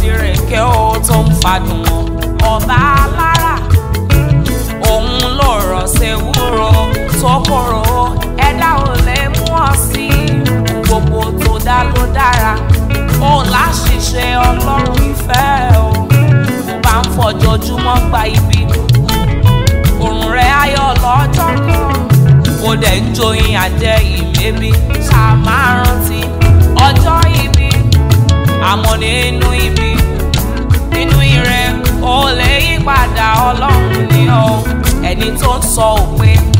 tirẹ̀kẹ́ ó tó ń fadùn wọn ọba alára òun ló rọ̀ ṣèwúrò tó kóró ẹ̀dá ò lè mú ọ sí gbogbo tó dá ló dára òun láṣìṣe ọlọ́run ìfẹ́ o mo bá ń fọjọ́júmọ́ gba ibi òrùn rẹ̀ ayọ̀ lọ́jọ́ kan kò dẹ̀ ń joyin àjẹ́ ìmẹ́bí ṣáà máa rántí ọjọ́ ibi àmọ́ nínú ibi nínú ire ó lè yí padà ọlọ́run ni ọ ẹni tó ń sọ òpin